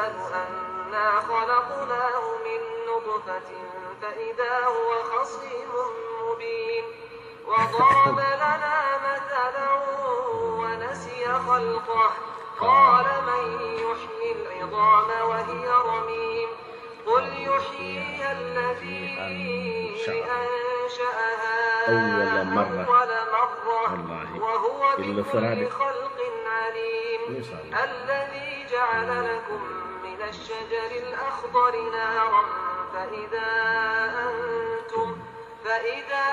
الإنسان أنا خلقناه من نطفة فإذا هو خصيم مبين وضرب لنا مثلا ونسي خلقه قال من يحيي العظام وهي رميم قل يحييها الذي أنشأها أول مرة. أول مرة والله. وهو إلا بكل فرادك. خلق عليم إن شاء الله. الذي جعل لكم من الشجر الأخضر نارا فإذا أنتم فإذا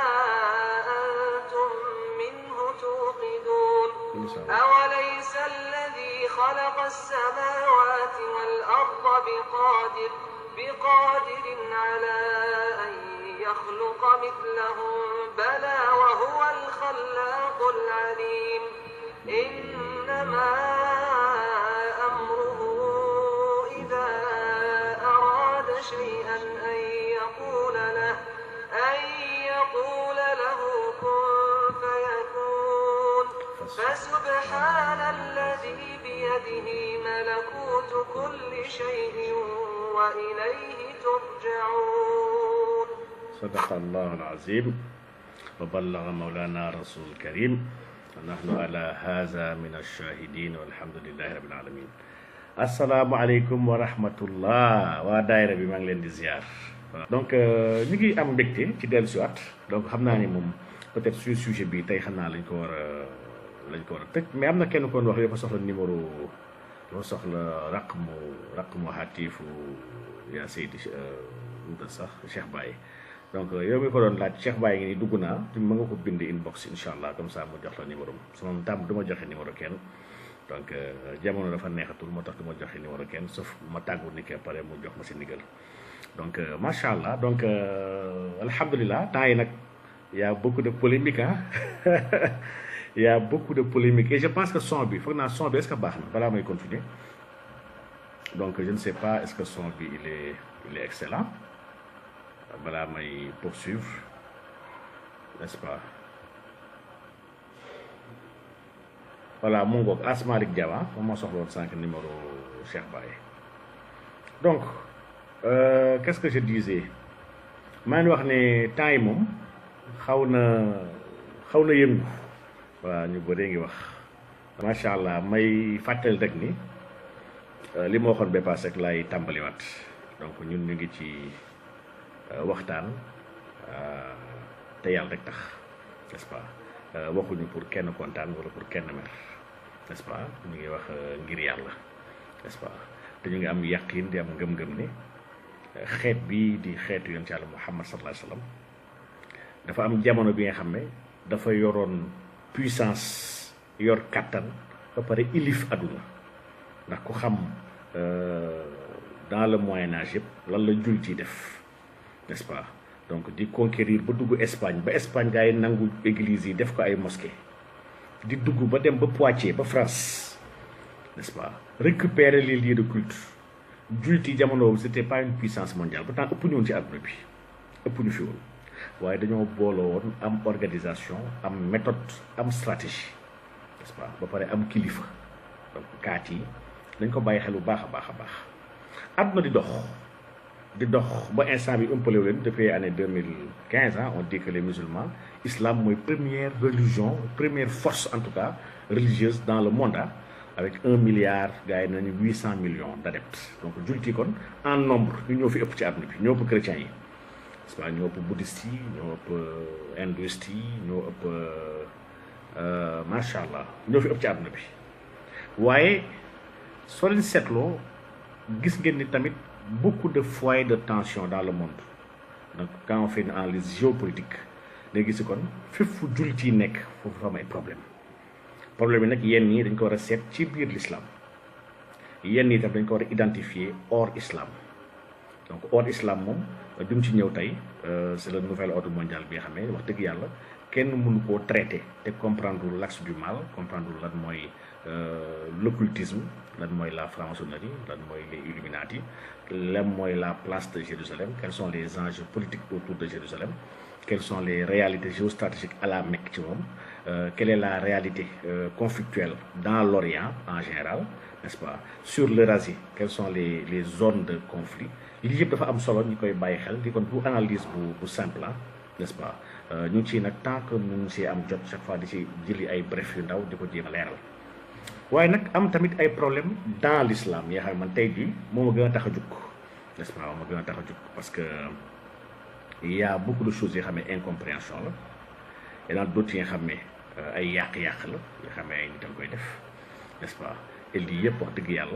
أنتم منه توقدون إن شاء الله. أوليس الذي خلق السماوات والأرض بقادر بقادر على أن يخلق مثلهم بلى وهو الخلاق العليم إنما أمره إذا أراد شيئا أن يقول له أن يقول له كن فيكون فسبحان الذي بيده ملكوت كل شيء وإليه ترجعون صدق الله العظيم وبلغ مولانا رسول الكريم ونحن على هذا من الشاهدين والحمد لله رب العالمين السلام عليكم ورحمة الله waa daayira bi maa ngi leen di ziar donc euh, ñu ngi am mbégte ci dellu siwaat donc xam naa ni moom peut-être suñu sujet bi tey xam naa lañ ko war a lañ ko war a tëj mais am na kenn koon wax dafa soxla numéro dafa soxla raqmu raqmu hatifu yaa Seydi wuta sax Cheikh Baye donc yow mi ko doon laaj Cheikh Baye ngi ni dugg naa te mën nga ko bind inbox incha allah comme ça mu jox la numéro am su ma tam du ma joxe numéro kenn donc euh, jamono dafa neexatul moo tax du ma joxe numéro kenn sauf ma tàggu ni ke pare mu jox ma si ndigal donc euh, macha allah donc euh, alhamdulilah temps yi nag y a beaucoup de polémique ah y a beaucoup de polémique et je pense que son bi foog naa son bi est-ce que baax na balaa may continuer donc je ne sais pas est-ce que son bi il est il est excellent balaa may poursuivre n'est-ce pas voilà mu ngoog Asmalik Diawa moom moo soxla woon sànq numéro Cheikh Baye donc euh, qu'est-ce que je disais maa ngi wax ne temps yi moom xaw na xaw na yëngu waaw ñu bëree ngi wax macha allah may fàttali rek ni euh, li ma waxoon ba paase rek laay tàmbaliwaat donc ñun ñu ngi ci euh, waxtaan euh, te yàlla rek tax n'est-ce pas Euh, waxuñu pour kenn kontaan wala pour kenn mer n'est-ce pas ñu ngi wax euh, ngir yàlla n'est-ce pas te ñu ngi am yaqin di am ngëm-ngëm ni euh, xeet bi di xeetu yonent yàlla Muhammad sallallahu alayhi wa sallam dafa am jamono bi nga xam ne dafa yoroon puissance yor kàttan ba pare ilif àdduna ndax ku xam euh, dans le Moyen Âge yëpp lan la jullit yi def n'est-ce pas donc di conquérir ba dugg Espagne ba Espagne gaa yi nangu église yi def ko ay mosquée di dugg ba dem ba Poitiers ba France n'est-ce pas récupérer les lieux de culte jullit yi jamono boobu c'était pas une puissance mondiale pourtant ëpp ñu woon ci àdduna bi ëpp ñu fi woon waaye dañoo booloo woon am organisation am méthode am stratégie n'est-ce pas ba pare am kilifa donc kaat yi dañ ko bàyyi xel bu baax a baax a baax àdduna di dox di dox ba instant bi ëmpale wu leen depuis année deux mille quinze ans on dit que les musulmans islam mooy première religion première force en tout cas religieuse dans le monde ah avec un milliard gars yi nañu huit cent millions d'adeptes donc jullit yi kon en nombre ñu ñoo fi ëpp ci àdduna bi ñoo ëpp chrétiens yi n'est-ce pas ñoo ëpp bouddhistes yi ñoo ëpp hindouistes yi ñoo ëpp macha allah ñoo fi ëpp ci àdduna bi waaye soo leen seetloo gis ngeen ni tamit beaucoup de foyers de tension dans le monde donc quand on fait une analyse géopolitique day gis kon fépp fu jullit yi nekk foofu fa am ay problème problème yi nag yenn yi dañ ko war a seet ci biir l'islam yenn yi tam dañ ko war a identifier hors islam donc hors islam moom du mu ci ñëw tey c'est le nouvel ordre mondial bi nga xam ne wax dëgg yàlla kenn mënu koo traité te comprendre l'axe du mal comprendre lan mooy l'occultisme lan mooy la franc-maçonnerie lan mooy les Illuminati lan mooy la place de Jérusalem quels sont les enjeux politiques autour de Jérusalem quelles sont les réalités géostratégiques à la Mecque ci moom quelle est la réalité conflictuelle dans l'Orient en général n'est-ce pas sur l'Eurasie quelles sont les les zones de conflit lii yëpp dafa am solo ñu koy bàyyi xel di kon bu analyse bu bu simple n'est-ce pas ñu ngi ciy nag tant que ñu ngi si am jot chaque fois di ci jëli ay bref yu ndaw di ko jéem a leeral waaye nag am tamit ay problème dans l'islam yoo xam ne man tey jii moo ma gën a tax a jug n'est-ce pas moo ma gën a tax a jug parce que il y a beaucoup de choses yoo xam ne incompréhension la et dans d'autres yi nga xam ne ay yàq-yàq la yoo xam ne ay nit a koy def n'est-ce pas et lii yëpp wax dëgg yàlla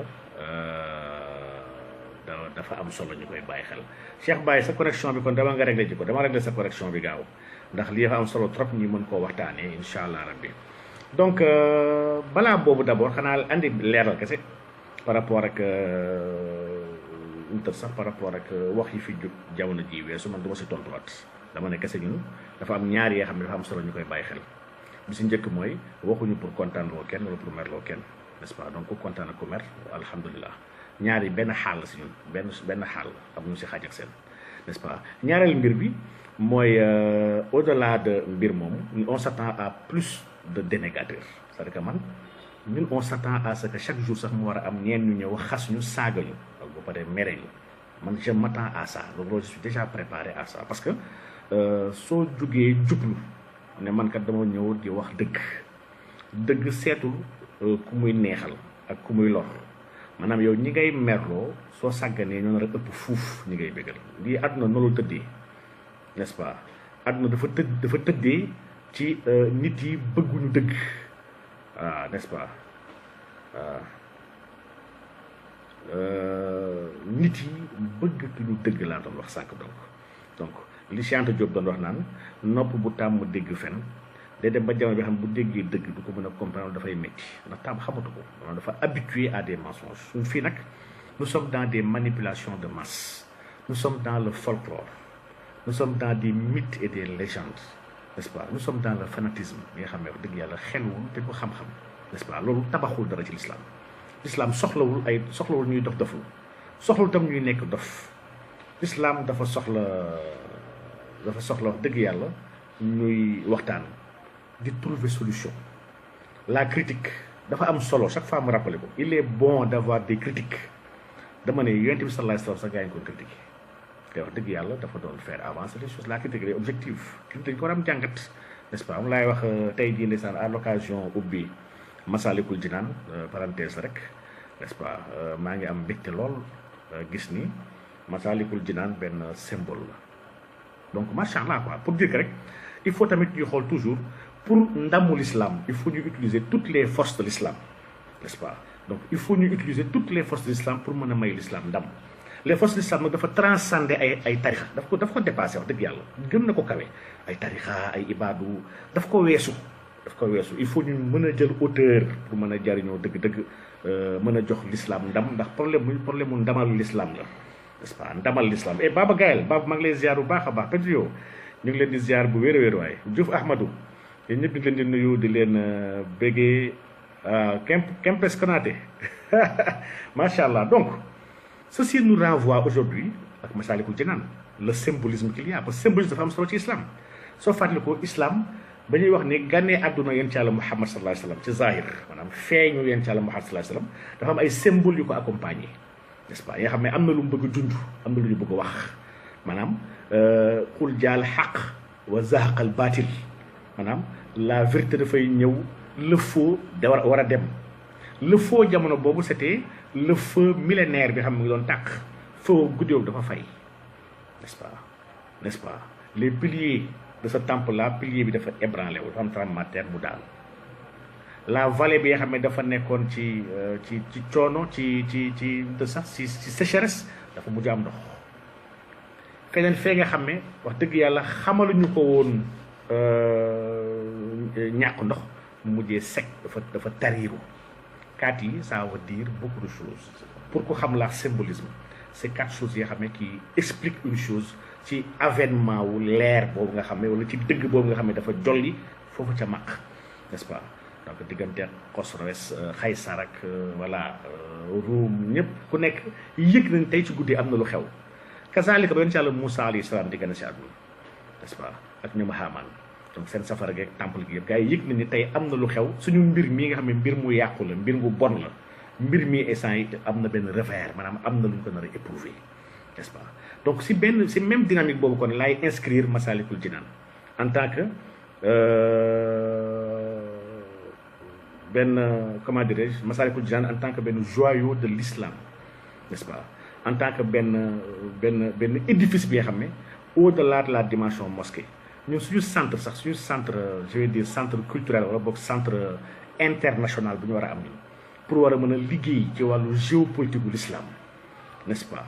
da dafa am solo ñu koy bàyyi xel Cheikh Baye sa connexion bi kon dama nga réglé ji ko dama réglé sa connexion bi gaaw ndax lii dafa am solo trop ñu mën koo waxtaanee incha allah rabbi donc balaa boobu d'abord xanaa andi leeral kese par rapport ak ñu sax par rapport ak wax yi fi jub jamono ji weesu man du ma si tontuwaat dama ne kese ñun dafa am ñaar yoo xam ne dafa am solo ñu koy bàyyi xel bi si njëkk mooy waxuñu pour kontaan loo kenn wala pour mer loo kenn n'est-ce pas donc ku kontaan ak ku mer alhamdulilah ñaar yi benn xaal la si ñun benn benn xaal am ñu si xaaj ak seen n'est-ce pas ñaareel mbir bi mooy au-delà de mbir moomu on s'attend à plus de dénégateurs c'est-à-dire que man ñun on s'attend à ce que chaque jour sax mu war a am ñeen ñu ñëw xas ñu saaga ñu ak ba pare mere ñu man je m'attends à ça loolu je suis déjà préparé à ça parce que soo jugee jublu ne man kat dama ñëw di wax dëgg dëgg seetul ku muy neexal ak ku muy lor maanaam yow ñi ngay merloo soo sàgganee ñoo nar a ëpp fuuf ñi ngay bégal lii àdduna noonu la tëddee n'est-ce pas àdduna dafa tëdd dafa tëddee ci nit yi bëgguñu dëgg waaw n'est-ce pas waaw nit yi bëggatuñu dëgg laa doon wax sànq donc donc li Cheikh Anta Diop doon wax naan nopp bu tàmm dégg fen day dem ba jamono bi xam bu déggee dëgg du ko mën a comprendre dafay métti ndax tàmm xamatu ko maanaam dafa habitué à des mensonges suñ fii nag nous sommes dans des manipulations de masse nous sommes dans le folklore nous sommes dans des mythes et des légendes n'est-ce pas nous sommes dans le fanatisme bi nga xam ne wax dëgg yàlla xelwul te ko xam-xam n'est-ce pas loolu tabaxul dara ci l'islam l'islam soxlawul ay soxlawul ñuy dof doful soxlawul tam ñuy nekk dof l'islam dafa soxla dafa soxla wax dëgg yàlla ñuy waxtaan di trouver solution la critique dafa am solo chaque fois mu rappelé ko il est bon d'avoir des critiques dama ne yonent bi sallallahu alayhi wasallam sax gaa yi ko critiqué te wax dëgg yàlla dafa doon faire avancer les choses la critique est objective critique dañ ko war am jàngat n'est-ce pas am laay wax tey jii ndeysaan à l'occasion ubbi Masalikul Jinaan parenthèse rek n'est-ce pas maa ngi am mbégte lool gis ni Masalikul Jinaan benn symbole la donc macha allah quoi pour dire que rek il faut tamit ñuy xool toujours pour ndamu l'islam il faut ñu utiliser toutes les forces de l'islam n'est-ce pas donc il faut ñu utiliser toutes les forces de l'islam pour mën a may l'islam ndam les forces de l'islam nag dafa transcender ay ay tarixa daf ko daf ko dépassé wax dëgg yàlla gën na ko kawe ay tarixa ay ibaadu daf ko weesu daf ko weesu il faut ñu mën a jël hauteur pour mën a jariñoo dëgg-dëgg mën a jox l'islam ndam ndax problème mu problème mu ndamal l'islam la n'est-ce pas ndamal l'islam et Baba Gaël Baba maa ngi lay ziar bu baax a baax Pedro ñu ngi leen di ziar bu wéer a wéer waaye Diouf Ahmadou yéen ñëpp di leen di nuyu di leen béggee Kemp Kempes Konaté macha allah donc ceci nous renvoie aujourd'hui ak Massalikul Jinaan le symbolisme qu'il y a parce que symbolisme dafa am solo ci islam soo fàttali ko islam ba ñuy wax ni gànnee àdduna yéen ci Yàlla Muhammad sallallahu alayhi wasallam ci zahir maanaam feeñu yéen ci Yàlla Muhammad sallallahu alayhi wasallam dafa am ay symboles yu ko accompagner n'est-ce pas yoo xam ne am na lu mu bëgg a dund am na lu ñu bëgg a wax maanaam xul jaal xaq wa zahaqal baatil maanaam la vérité dafay ñëw le faux da war war a dem le faux jamono boobu c'était le feu millénaire bi xam ne mu ngi doon tàkk feu guddi dafa fay n'est-ce pas n'est-ce pas les piliers de ce temple là pilier bi dafa ébranlé wu dafa am tremblement de terre bu daal la vallée bi nga xam ne dafa nekkoon ci ci ci coono ci ci ci de sax ci ci sécheresse dafa mujj am ndox feneen fee nga xam ne wax dëgg yàlla xamaluñu ko woon ñàkk ndox mu mujjee sec dafa dafa tariiru quatre yi ça veut dire beaucoup de choses pour ko xam la symbolisme c'est quatre choses yoo xam ne qui explique une chose ci avènement wu leer boobu nga xam ne wala ci dëgg boobu nga xam ne dafa jolli foofu ca maq n'est-ce pas donc diggante Xosroes Xaysar ak voilà Ruum ñëpp ku nekk yëg nañ tey ci guddi am na lu xew kazalika ba yoon ci yàlla Moussa alayhi salaam di gën a si àdduna n'est-ce pas ak ñoom Haamaan donc seen safara geeg temple gi yëpp gars yi yëg na ni tey am na lu xew suñu mbir mii nga xam ne mbir mu yàqu la mbir mu bon la mbir mi instant yi am na benn revers maanaam am na lu ñu ko nar a éprouvé n'est-ce pas donc si benn si même dynamique boobu kon laay inscrire Massalikul Jinaan en tant que benn comment dirais-je Massalikul Jinaan en tant que benn joyau de l'islam n'est-ce pas en tant que benn benn benn édifice bi nga xam ne au-delà de la dimension mosquée ñun suñu centre sax suñu centre je vais dire centre culturel wala boog centre international bu ñu war a am nii pour war a mën a liggéey ci wàllu géopolitique bu l'islam n'est-ce pas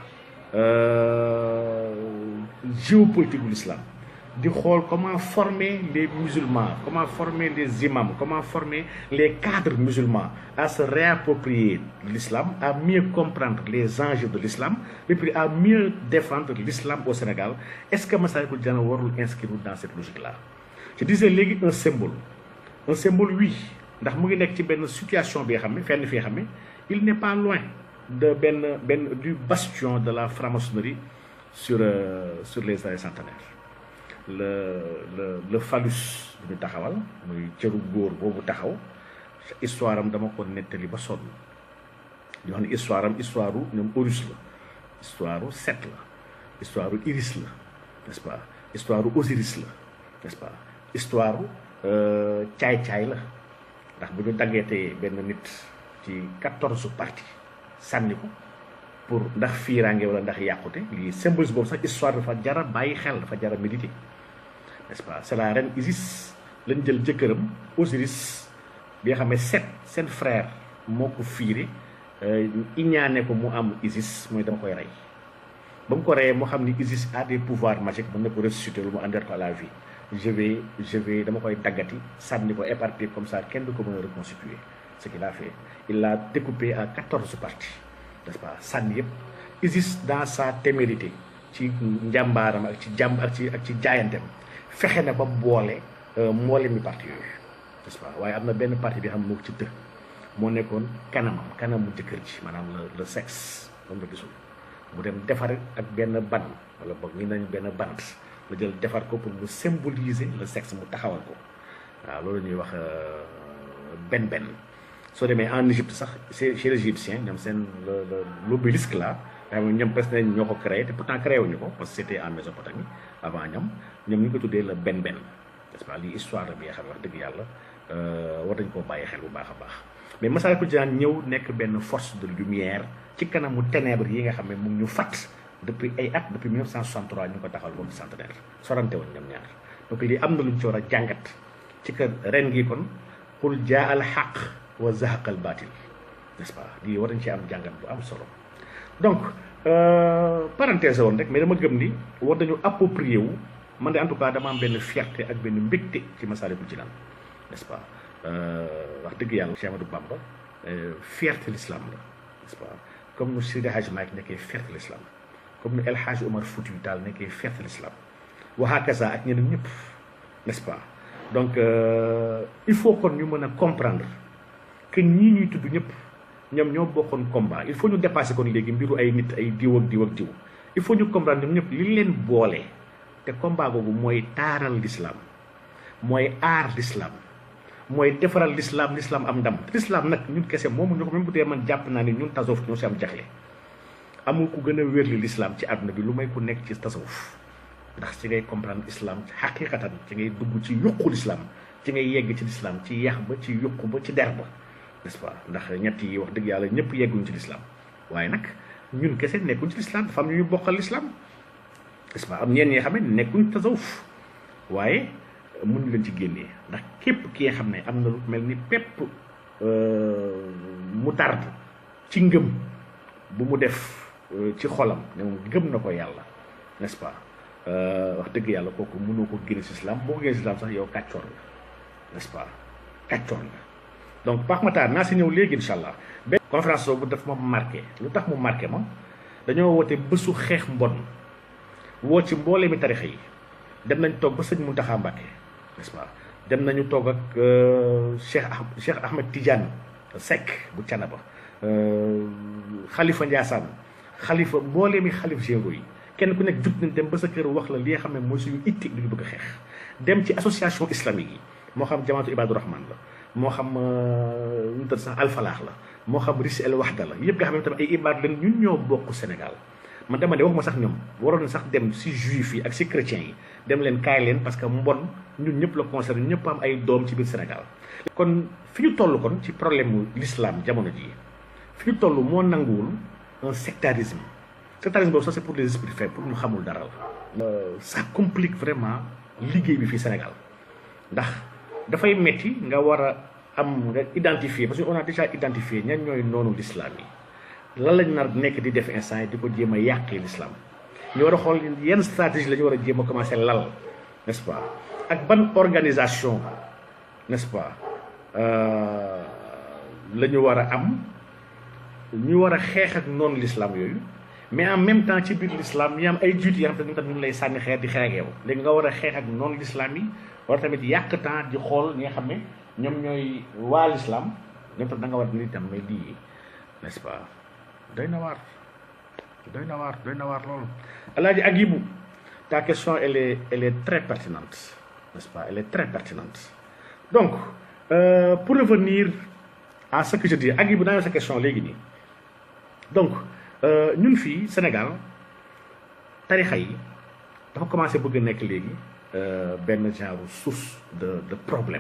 géopolitique bu l'islam di xool comment former les musulmans comment former les imams comment former les cadres musulmans à se réapproprier l'islam à mieux comprendre les enjeux de l'islam et puis à mieux défendre l'islam au Sénégal est-ce que Massalikul Jinaan warul inscrire dans cette logique-là je disais léegi un symbole un symbole oui ndax mu ngi nekk ci benn situation bi nga xam ne fenn fi nga xam ne il n'est pas loin de benn benn du bastion de la franc-maçonnerie sur euh, sur les années centenaires le le le phallus bu ñu taxawal muy cëru góor boobu taxaw histoire am dama ko nettali ba sonn di wax ne histoire am histoire u ñoom Horus la histoire u Set la histoire u Iris la n'est-ce pas histoire u Osiris la n'est-ce pas histoire u caay-caay la ndax bu ñu daggeetee benn nit ci quatorze parties sànni ko pour ndax fiiraange wala ndax yàqute lii symbolisme boobu sax histoire dafa jara bàyyi xel dafa jara méditer n'est-ce pas c'est la reine Isis lañ jël jëkkëram Osiris bi nga xam ne Set seen frère moo ko fiire iñaane ko mu am Isis mooy dama koy rey ba mu ko reyee moo xam ni Isis a des pouvoirs magiques mën na ko ressusciter lu mu àndeer ko à la vie je vais je vais dama koy daggati sànni ko éparpillé comme ça kenn du ko mën a reconstituer ce qu'il a fait il l'a découpé en quatorze parties n'est-ce pas sànni yëpp Isis dans sa témérité ci njàmbaaram ak ci jàmb ak ci ak ci jaayantem fexe na ba boole mboole mi parti yooyu n'est-ce pas waaye am na benn partie bi xam moo ko ci dë moo nekkoon kanamam kanamu jëkkër ji maanaam le le sexe moom la gisul mu dem defar ak benn ban wala boog ñu nañ benn bant la jël defar ko pour mu symboliser le sexe mu taxawal ko waaw loolu ñuy wax benn benn soo demee en Égypte sax c'est chez les Égyptiens ñoom seen le le l'obélisque là nga xam ne ñoom presque nañ ñoo ko créé te pourtant créé wuñu ko parce que c'était en Mésopotamie avant ñoom ñoom ñu ko tuddee le benn benn n'est-ce pas lii histoire la bi nga xam ne wax dëgg yàlla war nañ koo bàyyi xel bu baax a baax mais Massalikul Jinaan ñëw nekk benn force de lumière ci kanamu ténèbres yi nga xam ne mu ngi ñu fat depuis ay at depuis 1963 ñu ngi ko taxawal moom centenaire sorante woon ñoom ñaar donc lii am na lu ñu ci war a jàngat ci kër ren gi kon qul jaa al xaq wa zahaqa al batil n'est-ce pas lii war nañ ci am jàngat bu am solo donc parenthèse woon rek mais dama gëm ni war nañu approprier wu man de en tout cas dama am benn fierté ak benn mbégte ci Massalikul Jinaan n'est-ce pas wax dëgg yàlla Cheikh Amadou Bamba fierté l'islam la n'est-ce pas comme nu Seydi Hadji Malick nekkee fierté l'islam comme nu El Hadji Omar Foutiyou Tall nekkee fierté l'islam wa hakaza ak ñeneen ñëpp n'est-ce pas donc il faut kon ñu mën a comprendre que ñii ñuy tudd ñëpp ñoom ñoo bokkoon combat il faut ñu dépasser kon léegi mbiru ay nit ay diw ak diw ak diw il faut ñu comprendre ñoom ñëpp li leen boole te combat boobu mooy taaral l'islam mooy aar l'islam mooy defaral l'islam l'islam am ndam l'islam nag ñun kese moomu ñu ko même bu dee man jàpp naa ni ñun tasawuf ñoo si am jaxle amul ku gën a wérli l'islam ci àdduna bi lu may ku nekk ci tasawuf ndax ci ngay comprendre islam xaqiqatan ci ngay dugg ci yuqu l'islam ci ngay yegg ci l'islam ci yax ba ci yuqu ba ci der ba n'est-ce pas ndax ñett yi wax dëgg yàlla ñëpp yegguñ ci l'islam waaye nag ñun kese nekkuñ ci l'islam dafa am ñu ñu bokkal l'islam n'est-ce pas am ñeen ñi xam ne nekkuñ tasawuf waaye mënuñu leen ci génnee ndax képp ki nga xam ne am na lu mel ni pepp mu tard ci ngëm bu mu def ci xolam ne moom gëm na ko yàlla n'est-ce pas wax dëgg yàlla kooku mënoo ko génne ci islam boo ko génne ci islam sax yow kàccoor la n'est-ce pas kàccoor la donc Pape Matar naa si ñëw léegi incha allah benn conférence boobu daf ma marqué lu tax mu marqué ma dañoo woote bésu xeex mbon woo ci mboolee mi tarixa yi dem nañ toog ba sëñ Mountakha Mbacké n'est-ce pas dem nañu toog ak Cheikh ah Cheikh Ahmed Tidiane Seck bu Canaba xalifa Ndiassane xalifa mboolee mi xalif généraux yi kenn ku nekk jug nañ dem ba sa kër wax la li nga xam ne mooy suñu itti lu ñu bëgg a xeex dem ci association islamique yi moo xam jamaatu ibadu rahman la moo xam ñu tëdd sax alfalaax la moo xam risi el waxda la yëpp nga xam ne tamit ay ibaad leen ñun ñoo bokk Sénégal man dama ne waxuma sax ñoom waroon na sax dem si juif yi ak si chrétiens yi dem leen kaay leen parce que mbon ñun ñëpp la concerné ñëpp am ay doom ci biir Sénégal kon fi ñu toll kon ci problème mu l'islam jamono jii fi ñu toll moo nanguwul un sectarisme sectarisme boobu ça c'est pour les esprits faibles pour ñu xamul dara la ça complique vraiment liggéey bi fii Sénégal ndax dafay metti nga war a am nga identifier parce que on a déjà identifié ñan ñooy noonu l'islam yi lan lañ nar nekk di def instant yi di ko jéem a yàqee l'islam ñu war a xool yenn stratégie la ñu war a jéem a commencé lal n'est-ce pas ak ban organisation n'est-ce pas la ñu war a am ñu war a xeex ak noonu l'islam yooyu mais en même temps ci biir l'islam ñu am ay jiitu yoo xam ne ñu lay sànni xeer di xeex ak yow léegi nga war a xeex ak noonu l'islam yi war tamit yàq temps di xool ñi nga xam ne ñoom ñooy waa l'islam ñoom tam da nga war di tam mais lii n'est-ce pas doy na waar doy na waar doy na waar loolu alaaji Agibou ta question elle est elle est très pertinente n'est-ce pas elle est très pertinente donc euh, pour revenir à ce que je dis Agibou naa sa question léegi nii donc ñun fii Sénégal tarixa yi dafa commencé bëgg a nekk léegi benn genre source de de problème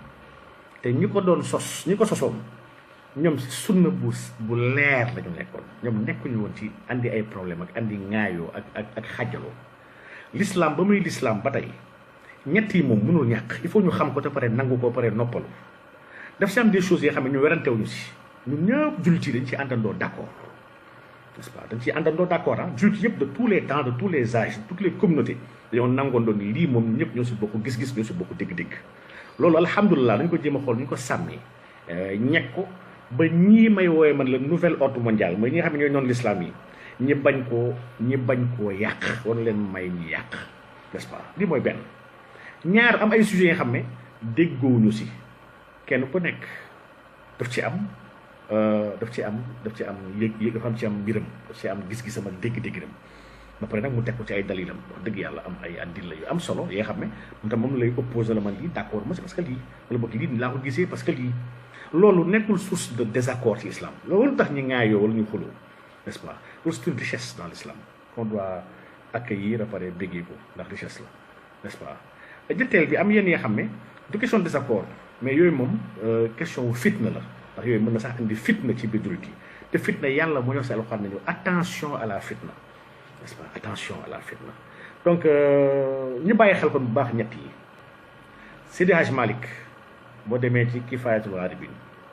te ñi ko doon sos ñi ko sosoon ñoom si sunna bu bu leer la ñu nekkoon ñoom nekkuñu woon ci andi ay problème ak andi ŋaayoo ak ak ak xajaloo l'islam ba muy l'islam ba tey ñett yi moom mënul ñàkk il faut ñu xam ko te pare nangu ko pare noppalu daf si am des choses yoo xam ne ñu werantewuñu si ñun ñëpp jullit yi dañ ci àndandoo d'accord n'est-ce pas dañ ciy àndandoo d'accord ah jullit yëpp de tous les temps de tous les âges de toutes les communautés dañoo nangoondoo ni lii moom ñëpp ñoo si bokk gis-gis ñoo si bokk dégg-dégg loolu alhamdulilah dañ ko jéem a xool ñu ko sàmmee ñekk ko ba ñii may wooye man la nouvel ordre mondial mooy ñi nga xam ne ñooy noonu l'islam yi ñi bañ koo ñi bañ koo yàq wan leen may ñi yàq n'est-ce pas lii mooy benn ñaar am ay sujets yi nga xam ne déggoowuñu si kenn ku nekk daf ci am daf ci am daf ci am yëg yëg dafa am ci am mbiram daf ci am gis-gisam ak dégg-dégginam ba pare nag mu teg ko ci ay dalilam wax dëgg yàlla am ay addil yu am solo yoo xam ne moom tam moom lay opposé la man lii d'accord ma si parce que lii wala boog lii laa ko gisee parce que lii loolu nekkul source de désaccord ci islam loolu tax ñu ŋaayoo wala ñu xuloo n'est-ce pas loolu c'est une richesse dans l'islam qu'on doit accueillir a pare béggee ko ndax richesse la n'est-ce pas jëtteel bi am yenn yoo xam ne du question de désaccord mais yooyu moom question wu fitna la ndax yooyu mën na sax indi fitna ci biir jullit yi te fitna yàlla moo ñëw si alxuraan nañu attention à la fitna n'est-ce pas attention à la fitna donc ñu bàyyi xel kon bu baax ñett yi Seydi Hajj Malick boo demee ci Kifayatul Gharibin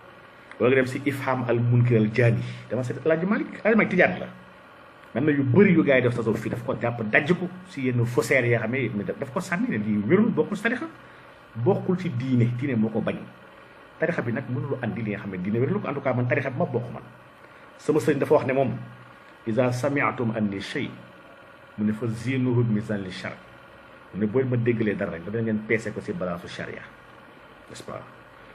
wala nga dem si Ifham al Munkir al Jaani dama seet El Hadj Malick El Hadj Malick tijaan la man na yu bëri yu gars yi def tasawuf fii daf ko jàpp dajj ko si yenn faussaires yoo xam ne daf ko sànni ne lii wérul bokkul si tarixa bokkul ci diine diine moo ko bañ tarixa bi nag mënul andi li nga xam ne diine wérul ko en tout cas man tarixa bi ma bokk man sama sëriñ dafa wax ne moom iza sami'tum anni shay mu ne fa zinuhu mizan li shar mu ne booy ma déggalee dara rek dana ngeen peese ko si balaasu charia n'est-ce pas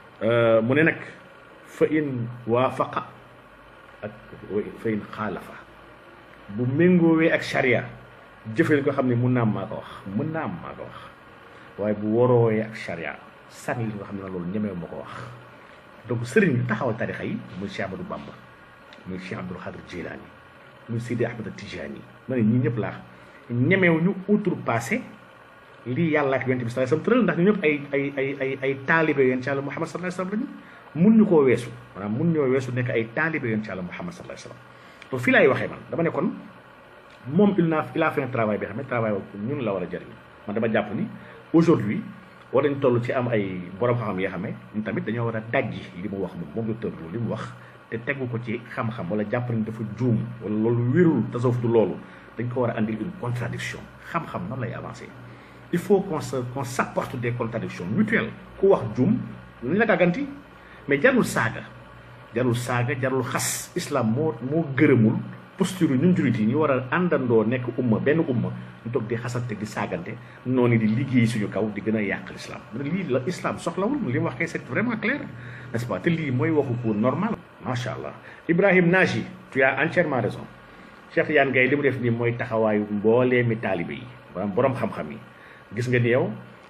mu ne nag fa in waafaqa ak fa in xaalafa bu méngoowee ak charia jëfee ko xam ne mun naa am maa ko wax mun naa am maa ko wax waaye bu waroowee ak charia sànni li nga xam ne loolu ñemee ma ko wax donc sëriñ bi taxawal tarixa yi muy Cheikh Amadou Bamba muy Cheikh Abdoul Khadir Jilani muy Sidi Ahmed Tijani ma ne ñii ñëpp laa ñemeew ñu outrepassé lii yàlla ak yonent bi sallallahu alayhi wasallam tëral ndax ñu ñëpp ay ay ay ay ay taalibe yonent ci Yàlla Muhammad sallallahu alayhi wasallam lañu mun ñu koo weesu maanaam mun ñoo weesu nekk ay taalibe yonent ci Yàlla Muhammad sallallahu alayhi wasallam donc fii laay waxee man dama ne kon moom il a il a fait un travail bi xam ne travail boobu ñun la war a jëriñ man dama jàpp ni aujourd'hui war nañ toll ci am ay borom xam-xam yoo xam ne ñun tamit dañoo war a dajji li mu wax moom moom docteur Lo li mu wax te tegu ko ci xam-xam wala jàpp nañ dafa juum wala loolu wérul tasawuf du loolu dañ ko war a andil une contradiction xam-xam nan lay avancer il faut qu'on se qu'on s'apporte des contradictions mutuelles ku wax juum nañ la gàgganti mais jarul saaga jarul saaga jarul xas islam moo moo gërëmul posture ñun jullit yi ñu war a àndandoo nekk umma benn umma ñu toog di xasante di saagante noonu di liggéey suñu kaw di gën a yàq l'islam lii la islam soxlawul li mu wax kay c'est vraiment clair n'est-ce pas te lii mooy waxu ko normal macha allah Ibrahim Naji tu as entièrement raison Cheikh Yane Gaye li mu def nii mooy taxawaayu mboolee mi taalibe yi maanaam borom xam-xam yi gis nga ni yow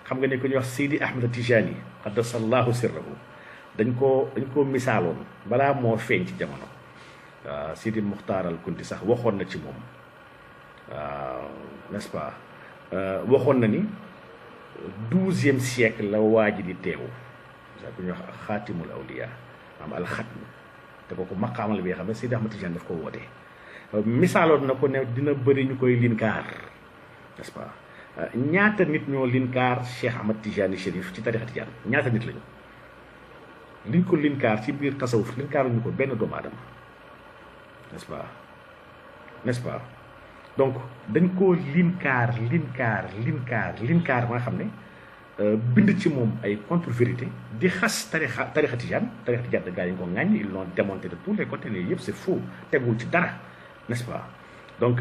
xam nga ne ko ñuy wax Sidi Ahmed Tijani qaddasallahu sirrahu dañ koo dañ koo misaaloon balaa moo feeñ ci jamono waaw Sidi Muxtaar al Kunti sax waxoon na ci moom waaw n'est-ce pas waxoon na ni douzième siècle la waa ji di teewu sa ku ñuy wax xaatimul awliya am alxatm te kooku maqaamal bi nga xam ne Sidi Ahmed Tijani daf ko woote misaaloon na ko ne dina bëri ñu koy linkaar n'est-ce pas ñaata nit ñoo linkaar Cheikh Ahmad Tijani Chérif ci tarixa Tijaan ñaata nit lañu liñ ko linkaar ci biir tasawuf linkaaruñu ko benn doomu aadama n'est-ce pas n'est-ce pas donc dañ koo linkaar linkaar linkaar linkaar ba nga xam ne bind ci moom ay contre vérité di xas tarixa tarixa Tijaan tarixa Tijaan da gaa yi ko ŋàññ ils l'ont démonté de tous les côtés ne yëpp c'est faux tegul ci dara n'est-ce pas donc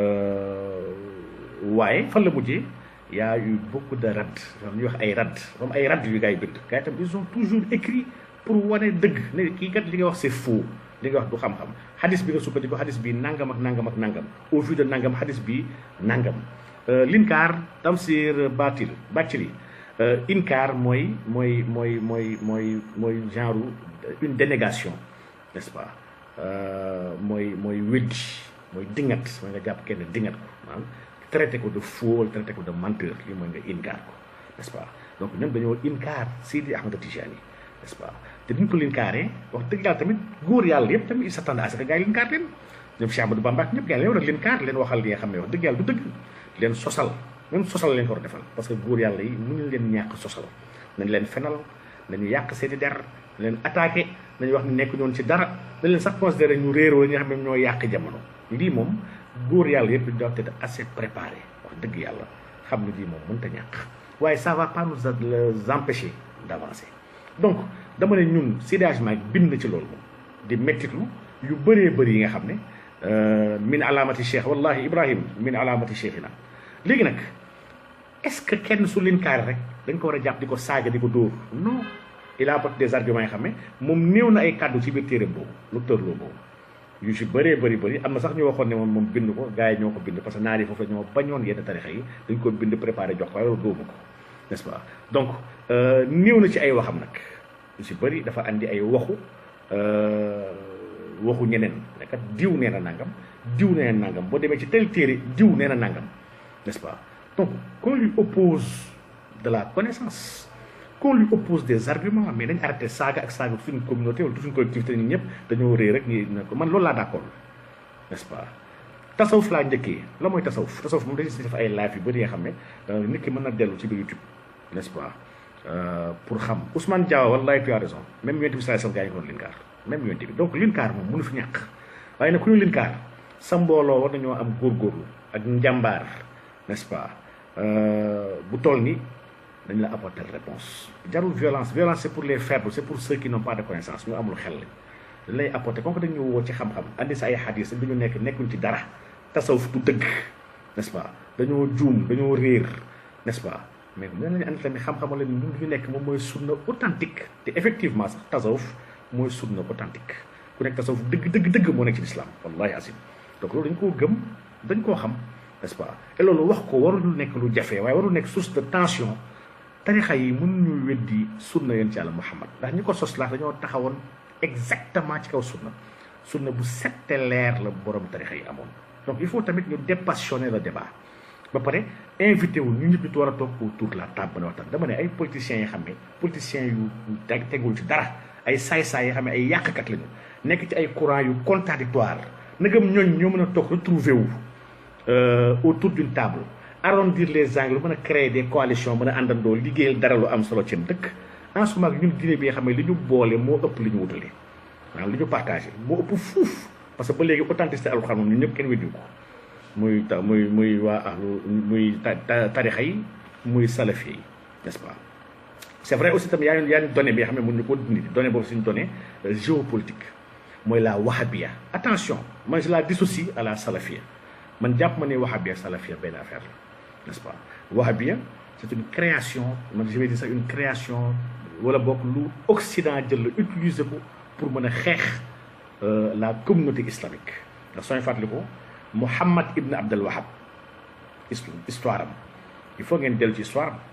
waaye fan la mujjee y a eu beaucoup de rad am ñuy wax ay rad am ay rad yu gars yi bind gars yi tam ils ont toujours écrit pour wane dëgg ne kii kat li nga wax c'est faux li nga wax du xam-xam xadis bi nga sukkandiku xadis bi nangam ak nangam ak nangam au vu de nangam xadis bi nangam linkaar tamsir batil bàccili inkaar mooy mooy mooy mooy mooy mooy genre une dénégation n'est-ce pas mooy mooy weddi mooy dingat mooy nga jàpp kenn dingat ko maanaam traité ko de faux wala traité ko de menteur lii mooy nga inkaar ko n'est-ce pas donc ñoom dañoo inkaar Sidi Ahmed Tijani n'est-ce pas te duñ ko linkaaree wax dëgg yàlla tamit góor yàlla yëpp tamit il s'attendait à ce que gars yi linkaar leen ñoom Cheikh Amadou Bamba ñëpp gars yi leen war a linkaar leen waxal li nga xam ne wax dëgg yàlla du dëgg leen sosal même sosal leen ko war a defal parce que góor yàlla yi mënuñ leen ñàkk sosal nañ leen fenal nañu yàq seeni der nañ leen attaqué nañu wax ni nekk ñoon ci dara dañ leen sax considéré ñu réeroo ñi nga xam ne ñoo yàq jamono lii moom góor yàlla yëpp doivent être assez préparé wax dëgg yàlla xam ne lii moom mënta ñàkk waaye ça va pas nous empêcher d'avancer donc dama ne ñun sidagement bind na ci loolu moom di mettitlu yu bëree bëri yi nga xam ne min alaamati cheikh wallahi ibrahim min alaamati cheikhina léegi nag est-ce que kenn su linkaari rek dañ ko war a jàpp di ko saaga di ko dóor non il a apporté des arguments yi xam ne moom néew na ay kàddu ci biir téeréem boobu lu tërloo boobu yu si bëree bëri bëri am na sax ñu waxoon ne moom moom bind ko gars yi ñoo ko bind parce que naar yi foofu la ñoo bañoon yenn tarixa yi dañ ko bind préparé jox ko waaye loolu dóomu ko n'est-ce pas donc néew na ci ay waxam nag yu si bëri dafa andi ay waxu waxu ñeneen nekat diw nee na nangam diw nee na nangam boo demee ci tel téere diw nee na nangam n'est-ce pas donc qu'on lui oppose de la connaissance qu'on lui oppose des arguments mais dañ arrêté saaga ak saaga suñu communauté wala suñu collectivité ñun ñëpp dañoo réer rek ñi ne ko man loolu laa d'accord n'est-ce pas tasawuf laa njëkkee la mooy tasawuf tasawuf moom dañu si def ay live yu bëri nga xam ne nit ki mën na dellu ci biir YouTube n'est-ce pas pour xam Ousmane Diawa wallahi tu as raison même yonent bi sallallahu alayhi wasallam gaa yi ko linkaar même yonent bi donc linkaar moom mënu fi ñàkk waaye nag ku ñu linkaar sa mbooloo war nañoo am góorgóorlu ak njàmbaar n'est-ce pas bu toll ni dañ la apporter réponse jarul violence violence c'est pour les faibles c'est pour ceux qui n'ont pas de connaissance ñu amul xel dañ lay apporter comme que dañu woo ci xam-xam andi sa ay xadis bi ñu nekk nekkuñ ci dara tasawuf du dëgg n'est-ce pas dañoo juum dañoo réer n'est-ce pas mais mën nañu andi tamit xam-xam la ñun ñu nekk moom mooy sunna authentique te effectivement sax tasawuf mooy sunna authentique ku nekk tasawuf dëgg dëgg dëgg moo nekk ci l'islam wallahi asim donc loolu dañ koo gëm dañ koo xam n'est-ce pas et loolu wax ko warul nekk lu jafe waaye warul nekk source de tension tarixa yi mën ñu weddi sunna yéen ci yàlla muhammad ndax ñi ko sos laax dañoo taxawoon exactement ci kaw sunna sunna bu sette leer la borom tarixa yi amoon donc il faut tamit ñu dépassionner le débat ba pare invité wu ñu ñëpp ñu war a toog autour de la table ba waxtaan dama ne ay politiciens yi xam ne politiciens yu tegul ci dara ay saay-saay yi xam ne ay yàqkat lañu nekk ci ay courant yu contradictoire nagam ñooñ ñoo mën a toog retrouver wu autour d'une table arrondir les angles mën a créer des coalitions mën a àndandoo liggéeyal dara lu am solo ci dëkk en ce moment ñun Guinée bi nga xam ne li ñu boole moo ëpp li ñu wutale maanaam li ñu partagé moo ëpp fuuf parce que ba léegi authenticité alxuraan moom ñun ñëpp kenn weddi ko muy ta muy muy waa ahlu muy tarixa yi muy salafi yi n'est-ce pas c'est vrai aussi tamit yaa yaa une donnée bi nga xam ne mën ñu ko dindi donnée boobu suñu donnée géopolitique mooy la wahabia attention man je la dissocie à la salafia man jàpp ma ne wahabia salafia benn affaire la n'est-ce pas wahabia c'est une création man je vais dire ça une création wala bokk lu Occident jël la utiliser ko pour mën a xeex la communauté islamique ndax sooy fàttali ko Muhammad ibn Abdel Wahab histoire am il faut ngeen dellu ci histoire am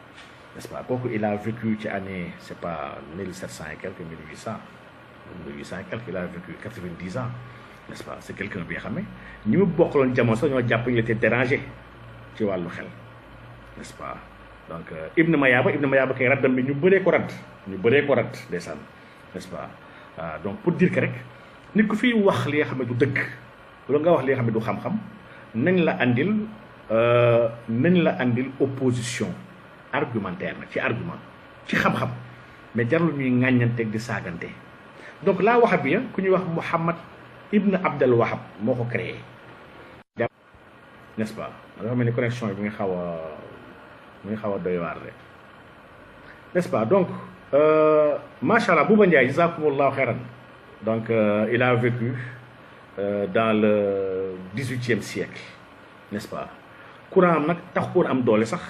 n'est-ce pas kooku il a vécu ci année c'est pas 1700 et quelques 1800 1800 et quelques il a vécu 90 ans n'est-ce pas c'est quelqu'un bi nga xam ne ñi mu bokkaloon jamono sax ñoo jàpp ñu était dérangé ci wàllu xel n'est-ce pas donc Ibn Mayaba Ibn Mayaba kay raddam bi ñu bëree ko radd ñu bëree ko radd ndeysaan n'est-ce pas waaw donc pour dire que rek nit ku fiy wax li nga xam ne du dëgg loolu nga wax li nga xam ne du xam-xam nañ la andil nañ la andil opposition argumentaire nag ci argument ci xam-xam mais jarul ñuy ŋàññanteeg di saagante donc laa waxab ya ku ñuy wax Muhammad Ibn Abdel Wahab moo ko créé n'est-ce pas dafa mel ni connexion bi nga xaw a mu ngi xaw a doy waar rek n'est-ce pas donc macha allah Bouba Ndiaye jazakumullahu xeyran donc il a vécu dans le dix-huitième siècle n'est-ce pas courant am nag tax koon am doole sax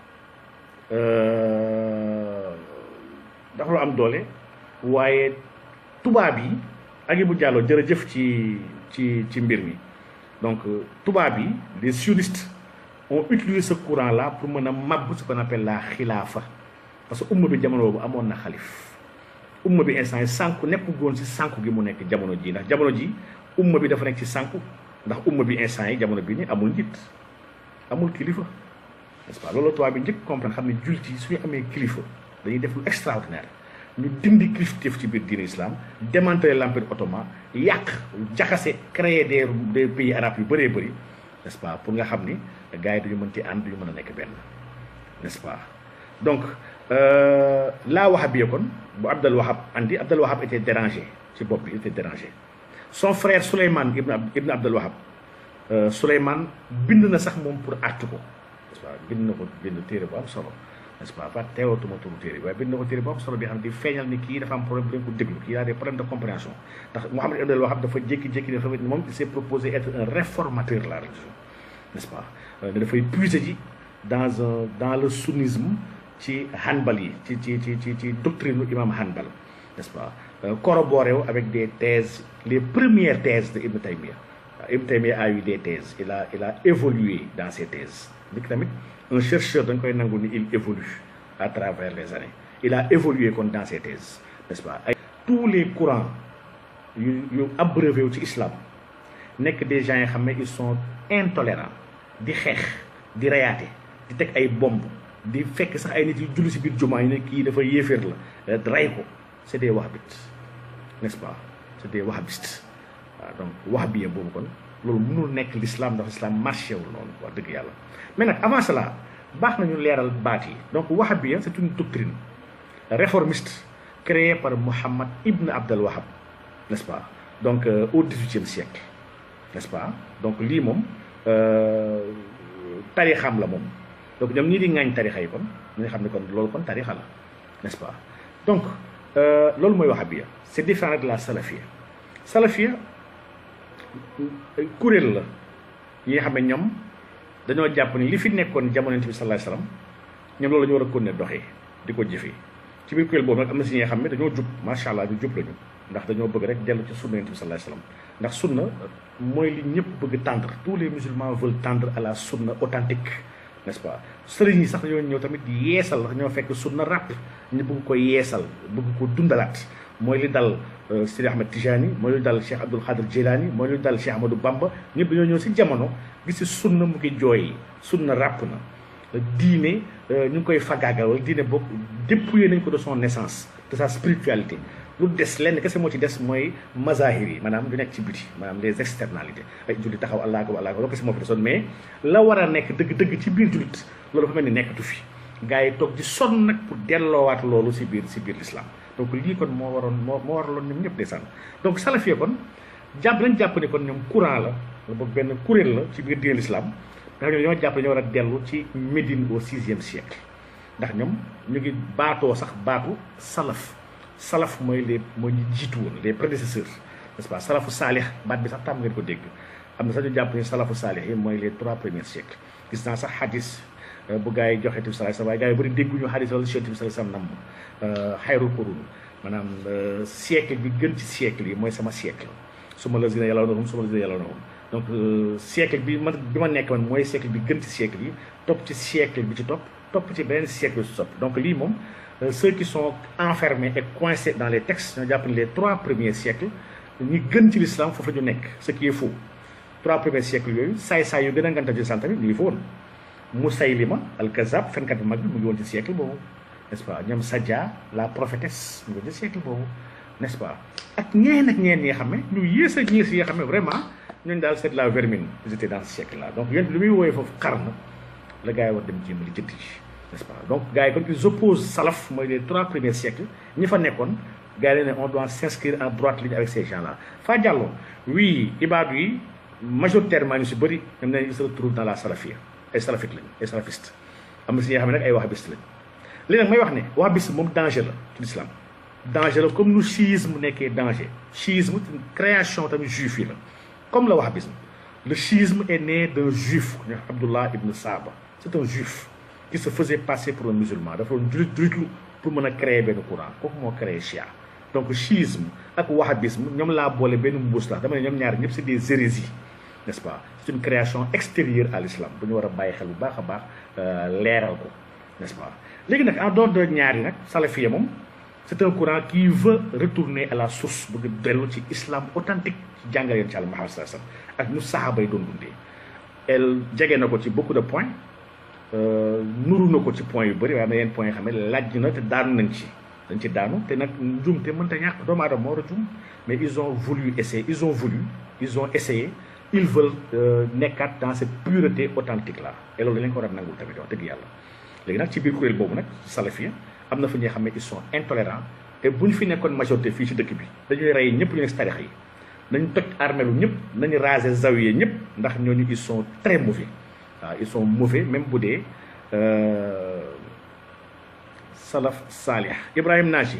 dafa am doole waaye tubaab yi ak bu jàlloo jërëjëf ci ci ci mbir mi donc tubaab yi les sionistes ont utilisé ce courant là pour mën a màbb ce qu'on appelle la xilaafa parce que umma bi jamono boobu amoon na xalif umma bi instant yi sànku nekku goon si sànku gi mu nekk jamono ji ndax jamono ji umma bi dafa nekk ci sànku ndax umma bi instant yi jamono bi ni amul njiit amul kilifa n'est-ce pas loolu tubaab bi njëkk comprendre xam ne jullit yi suñu amee kilifa dañuy def lu extraordinaire ñu dindi kilifteef ci biir diine islam démanteler l'empire ottoman yàq jaxase créer des des pays arabes yu bëree bëri n'est-ce pas pour nga xam ni gars yi duñu mën ci ànd duñu mën a nekk benn n'est-ce pas donc laa wahab bi kon bu Abdel Wahab andi Abdel Wahab était dérangé ci bopp bi il était dérangé son frère Souleymane ibn ibn Abdel Wahab Souleymane bind na sax moom pour àttu ko n'est-ce pas bind na ko bind téere bu am solo n'est-ce pas pas teewatuma turu téere bi waaye bind na ko téere bu am solo bi xam ne di feeñal ni kii dafa am problème bu leen ko déglu kii a des problèmes de compréhension ndax Mouhamed Abdel Wahab dafa jékki-jékki dafa moom il s'est proposé être un réformateur de la religion n'est-ce pas ne dafay puiser ji dans un dans le sunnisme ci Hanbal yi ci ci ci ci ci doctrine imam Hanbal n'est-ce pas corroboré wu avec des thèses les premières thèses de Ibn Taymiyyah Ibn Taymiyyah a eu des thèses il a il a évolué dans ses thèses nit tamit un chercheur dañ koy nangu ni il évolue à travers les années il a évolué kon dans ses thèses n'est-ce pas ay tous les courants yu yu abreuvé wu ci islam nekk des gens yi xam ne ils sont intolérants di xeex di reyaate di teg ay bomb di fekk sax ay nit yu julli si biir jumaa yi ne kii dafa yéeféer la rey ko c'est des wahhabites n'est-ce pas c'est des wahhabistes waaw donc wahhabiyya boobu kon loolu mënul nekk l'islam ndax l'islam marché wul noonu wax dëgg yàlla mais nag avant cela baax nañu leeral baat yi donc wahhabiyya c'est une doctrine réformiste créée par Mohammed Ibn Abdel Wahab n'est-ce pas donc euh, au dix-huitième siècle n'est-ce pas donc lii moom tarixam la moom donc ñoom ñii di ŋaañ tarixa yi kon ñu xam ne kon loolu kon tarixa la n'est-ce pas donc loolu mooy wahhabiyya c'est différent de la salafiyya salafiyya kuréel la yi nga xam ne ñoom dañoo jàpp ni li fi nekkoon jamono Yonent bi sallallahu alayhi wasallam ñoom loolu la ñu war a continuer doxee di ko jëfee ci biir kuréel boobu nag am na si ñi nga xam ne dañoo jub macha allah ñu jub lañu ndax dañoo bëgg rek dellu ci sunna Yonent bi sallallahu alayhi wasallam ndax sunna mooy li ñëpp bëgg tendre tous les musulmans veulent tendre à la sunna authentique n'est-ce pas sëriñ yi sax dañoo ñëw tamit yeesal ndax ñoo fekk sunna ràpp ñu bëgg ko yeesal bëgg ko dundalaat mooy li dal Sidi Ahmed Tijani mooy li dal Cheikh Abdul Qadir Jilani mooy li dal Cheikh Ahmadou Bamba ñëpp dañoo ñëw si jamono gis si sunna mu ngi jooy sunna ràpp na diine ñu ngi koy fagaagal wala diine bokk dépouillé nañ ko de son naissance de sa spiritualité lu des lenn kese moo ci des mooy mazahir yi maanaam lu nekk ci biti maanaam les externalités ay jullit taxaw allah ko allah ko loolu kese moo fi desoon mais la war a nekk dëgg-dëgg ci biir jullit loolu dafa mel ni nekkatu fi gars yi toog di sonn nag pour delloowaat loolu si biir si biir l'islam donc lii kon moo waroon moo moo waraloon ñoom ñëpp ndeysaan donc salafie kon jàpp nañ jàpp ne kon ñoom courant la wala boog benn kuréel la ci biir diine l'islam ndax ñoom ñoo jàpp ne ñoo war a dellu ci Médine au sixième siècle ndax ñoom ñu ngi baatoo sax baatu salaf salaf mooy les mooy ñu jiitu woon les prédécesseurs n'est-ce pas salafu saalix baat bi sax tam ngeen ko dégg am na sax ñu jàpp ne salafu saalix yi mooy les trois premiers siècles gis naa sax xadis bu gars yi joxe tamit salaay waaye gars yi bëri dégguñu xadis wala chef bi sallallahu alayhi wasallam nam xayrul qurun maanaam siècle bi gën ci siècle yi mooy sama siècle su ma la gën a yàlla na su ma la gën a yàlla na donc siècle bi man bi ma nekk man mooy siècle bi gën ci siècle yi topp ci siècle bi ci topp topp ci beneen siècle su soppi donc lii moom ceux qui sont enfermés et coincés dans les textes ñoo jàpp ne les trois premiers siècles ñi gën ci l'islam foofu la ñu nekk ce qui est faux trois premiers siècles yooyu saay-saay yu gën a nganta ci l'islam tamit ñu ngi fa woon Musaylima al-Kazzab fenkat bu mag bi mu ngi woon ci siècle boobu n'est-ce pas ñoom Sadia la prophétesse mu ngi woon ci siècle boobu n'est-ce pas ak ñeen ak ñeen ñi nga xam ne ñu yées a yées yi nga xam ne vraiment ñooñu daal c'est de la vermine ils étaient dans ce siècle là donc yéen li muy woowee foofu xarnu la gars yi war dem jéem li jënd ji n'est-ce pas donc gars yi kon ils opposent salaf mooy les trois premiers siècles ñi fa nekkoon gars yi ne on doit s'inscrire en droite ligne avec ces gens là Fa Diallo oui ibaadu yi majoritairement ñu si bëri ñoom ne ils se retrouvent dans la salafia ay salafite lañ ay salafiste am na si ñoo xam ne nag ay wahhabiste lañ li nag may wax ne wahhabiste moom danger la ci l'islam danger la comme nu chiisme nekkee danger chiisme création tamit juif yi la comme le wahhabisme le chiisme est né d'un juif ñu Abdullah ibn Saba c'est un juif qui se faisait passer pour un musulman dafa doon julit julitlu pour mën a créer benn courant kooku moo créé chia donc chiisme ak wahhabisme ñoom laa boole benn mbuus la dama ne ñoom ñaar ñëpp c'est des hérésies n'est-ce pas c'est une création extérieure à l'islam bu ñu war a bàyyi xel bu baax a baax leeral ko n'est-ce pas léegi nag en dehors de ñaar yi nag salafia moom c'est un courant qui veut retourner à la source bëgg dellu ci islam authentique ci jàngale yoon ci àlla Muhammad sallallahu alayhi wasallam ak ñu saxaaba yi doon dundee elle jege na ko ci beaucoup de points nuru na ko ci points yu bëri waaye am na yenn points yoo xam ne laaj na te daanu nañ ci dañ ci daanu te nag njum te mënta ñàkk doomu aadama moo war a jum mais ils ont voulu essayer ils ont voulu ils ont essayé ils veulent nekkaat dans cette pureté authentique là et loolu dañ ko war a nangul tamit wax dëgg yàlla léegi nag ci biir kuréel boobu nag salafia am na fa ñuy xam ne ils sont intolérants et bu ñu fi nekkoon majorité fii ci dëkk bi dañuy rey ñëpp ñu nekk si tarix yi nañ toj armelu ñëpp nañu raser zawiye ñëpp ndax ñooñu ils sont très mauvais waaw ils sont mauvais même bu dee salaf salih Ibrahim Naji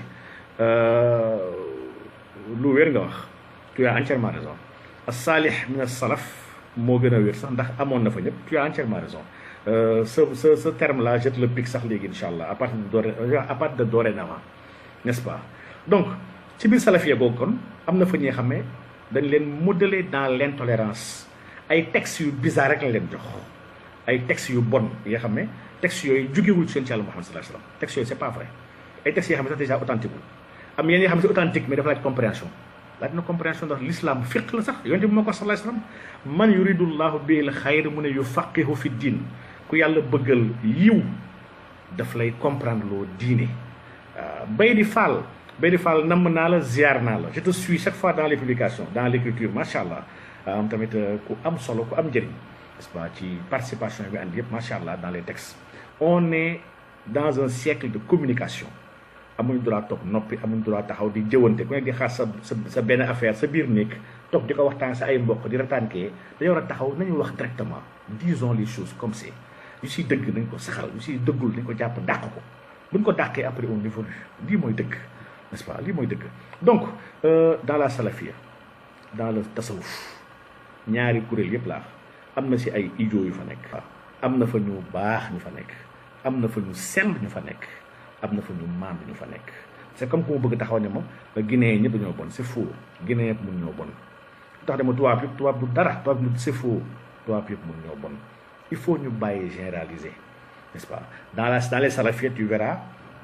lu wér nga wax tu as entièrement raison as-salih min as-salaf moo gën a wér sax ndax amoon na fa ñëpp tu as entièrement raison ce ce ce terme là je te le pique sax léegi incha allah à partir de doré à partir de dorénavant n'est-ce pas donc ci biir salafia googu kon am na fa ñuy xam ne dañ leen modeler dans l'intolérance ay textes yu bizarre rek lañ leen jox ay textes yu bon yi nga xam ne textes yooyu jógewul ci yonent Yàlla Muhammad sallallahu alayhi wasallam textes yooyu c'est pas vrai ay textes yoo xam ne sax déjà authentique wul am yenn yoo xam ne c'est authentique mais dafa laaj compréhension laaj na compréhension ndax l'islam fiq la sax yonent bi moo ko sallallahu alayhi wasallam man yuridullahu bil xayr mu ne yufaqihu fi diin ku yàlla bëggal yiw daf lay comprendre loo diine bay di faal bay di faal namm naa la ziar naa la je te suis chaque fois dans les publications dans l'écriture macha allah am tamit ku am solo ku am njëriñ n'est-ce pas ci participation bi andi yëpp macha allah dans les textes on est dans un siècle de communication amuñ droit toog noppi amuñ droit taxaw di jëwante ku nekk di xaar sa sa sa benn affaire sa biir néeg toog di ko waxtaan sa ay mbokk di retaankee dañoo war a taxaw nañu wax directement disons les choses comme c'est yu siy dëgg nañ ko saxal yu siy dëggul nañ ko jàpp dàq ko buñ ko dàqee après on évolue lii mooy dëgg n'est-ce pas lii mooy dëgg donc dans la salafia dans le tasawuf ñaari kuréel yëpp laa am na si ay idiot yu fa nekk am na fa ñu baax ñu fa nekk am na fa ñu sell ñu fa nekk am na fa ñu maand ñu fa nekk c'est comme ku ma bëgg taxaw ne ma Guinée ñëpp dañoo bon c'est faux Guinée yëpp mun ñoo bon tax dama tubaab yëpp tubaab du dara tubaab du c'est faux tubaab yëpp mun ñoo bon il faut ñu bàyyi généraliser n'est-ce pas dans la dans les salafiettes tu verras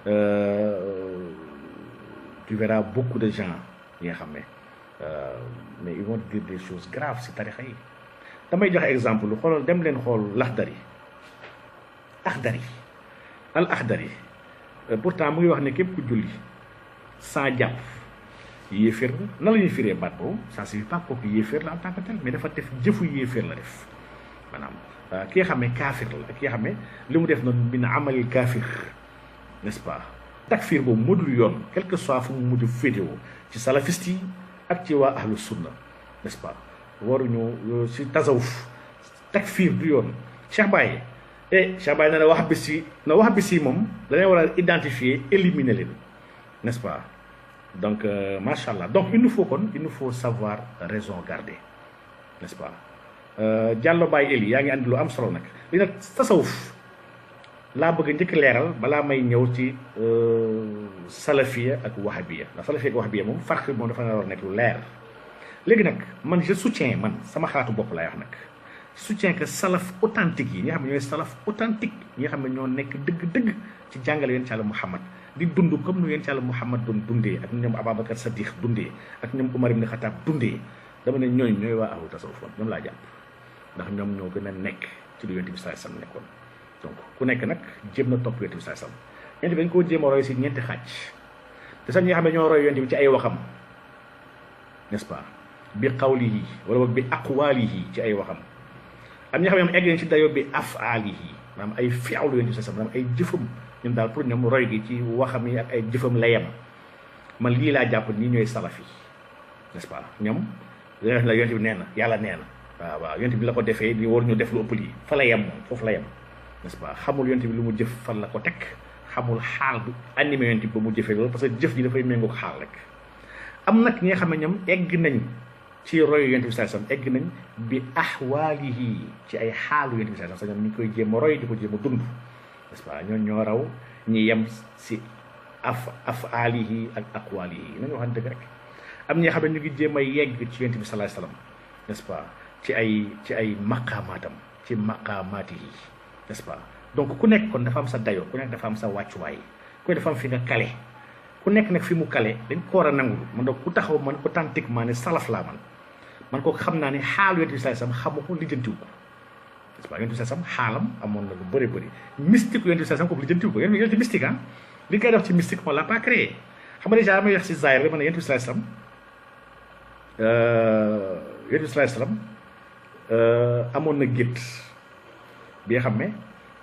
euh, tu verras beaucoup de gens yi nga xam ne mais ils vont dire des choses graves ci tarixa yi damay joxe exemple lu xoolal dem leen xool laxdari axdari al axdari pourtant mu ngi wax ne képp ku julli sans jàpp yéeféer la na la ñuy firee baat boobu ça signifie pas kooku yéeféer la en tant que tel mais dafa def jëfu yéeféer la def maanaam ki nga xam ne kaafir la ki nga xam ne li mu def noonu min amalil kaafir n'est-ce pas takfir boobu moo dul yoon quel que soit fu mu mujj féetewoo ci salafiste yi ak ci waa ahlu sunna n'est-ce pas waruñu ci tasawuf takfir du yoon Cheikh Baye eh Cheikh Baye na na wax bis yi na wax bis yi moom dañuy war a identifier éliminer leen n'est-ce pas donc euh, macha allah donc il nous faut kon il nous faut savoir raison garder n'est-ce pas Diallo Baye Eli yaa ngi andi lu am solo nag li nag tasawuf laa bëgg njëkk leeral balaa may ñëw ci salafiya ak wahabiya ndax salafiya ak wahabiya moom farq moom dafa war a nekk lu leer léegi nag man je soutiens man sama xalaatu bopp laay wax nag soutient que salaf authentique yi ñi nga xam ne ñooy salaf authentique ñi nga xam ne ñoo nekk dëgg-dëgg ci jàngale yonent yàlla Muhammad di dund comme nu yonent yàlla Muhammad doon dundee ak ñoom Ababacar Sadiq dundee ak ñoom Umar ibn Khattab dundee dama ne ñooñ ñooy waa ahlu tasawuf ñoom laa jàpp ndax ñoom ñoo gën a nekk ci lu yonent bi sallallahu alayhi wasallam nekkoon donc ku nekk nag jéem na topp yonent bi sallallahu alayhi wasallam yonent bi dañ koo jéem a roy si ñeenti xaaj te sax ñi nga xam ne ñoo roy yonent bi ci ay waxam n'est-ce pas bi qawlihi wala boog bi aqwalihi ci ay waxam am ñi nga xam ne ñoom egg nañ ci dayoo bi afaalihi maanaam ay fi'lu yonent bi sallallahu alayhi wasallam maanaam ay jëfam ñun daal pour ñoom roy gi ci waxam yi ak ay jëfam la yem man lii laa jàpp nii ñooy salaf yi n'est-ce pas ñoom la yonent bi nee na yàlla nee na waaw waaw yonent bi la ko defee di war ñu def lu ëpp lii fa la yem moom foofu la yem n'est-ce pas xamul yonent bi lu mu jëf fan la ko teg xamul xaal bi animé yonent bi ba mu jëfee loolu parce que jëf ji dafay méngoog xaal rek am nag ñi nga xam ne ñoom egg nañ ci royu yonent bi sallallahu alayhi wasallam egg nañ bi ahwaalihi ci ay xaalu yonent bi sallallahu alayhi wasallam ñoom ñu koy jéem a roy di ko jéem a dund n'est-ce pas ñoo ñoo raw ñi yem si af afaalihi ak aqwaalihi nañu waxante dëgg rek am ñi nga xam ne ñu ngi jéem a yegg ci yonent bi sallallahu alayhi wasallam n'est-ce pas ci ay ci ay maqaamaatam ci maqaamaatihi n'est-ce pas donc ku nekk kon dafa am sa dayo ku nekk dafa am sa wàccuwaay ku nekk dafa am fi nga kale ku nekk nag fi mu kale dañ ko war a nangul man donc ku taxaw man authentiquement ne salaf laa man man ko xam naa ne xaalu yonent bi sallallahu alayhi wasallam xamu ko lijjantiwu ko n'est-ce pas yonent bi sallallahu alayhi wasallam xaalam amoon na lu bëri bëri mystique yonent bi sallallahu alayhi wasallam ko lijjantiwu ko yonent bi mystique ah li koy def ci mystique on l'a pas créé xam nga déjà damay wax si zahir rek ma ne yonent bi sallallahu alayhi wasallam yonent bi sallallahu alayhi wasallam amoon na gétt bi nga xam ne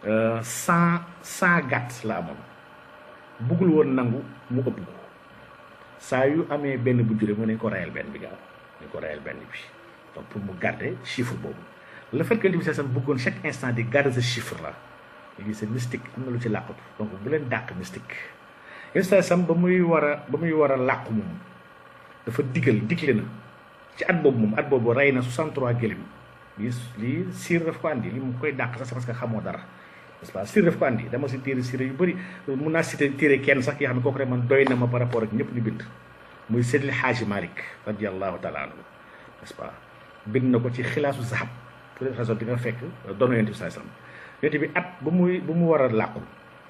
cent cent gàtt la amoon buggul woon nangu mu ëpp ko saa yu amee benn bu jure mu nañ ko rayal benn bi gaaw nañ ko rayal benn bi donc pour mu garder chiffre boobu le fait que yonent bi sallallahu alayhi wasallam bëggoon chaque instant di garder ce chiffre là léegi c'est mystique am na lu ci làqatu donc bu leen dàq mystique yonent bi sallallahu alayhi wasallam ba muy war a ba muy war a làqu moom dafa digal digle na ci at boobu moom at boobu rey na 63 gëléem lii lii siir daf ko andi li mu koy dàq sax c'est parce que xamoo dara n'est-ce pas siir daf ko andi dama si téere siir yu bëri mun naa cité téere kenn sax yoo xam ne kooku rek man doy na ma par rapport ak ñëpp ñu bind muy Seydil Haaji Malick radiallahu taala anhu n'est-ce pas bind na ko ci xilaasu zahab pour raison di nga fekk doon yonent bi sallallahu alayhi wasallam yonent bi at ba muy ba mu war a làqu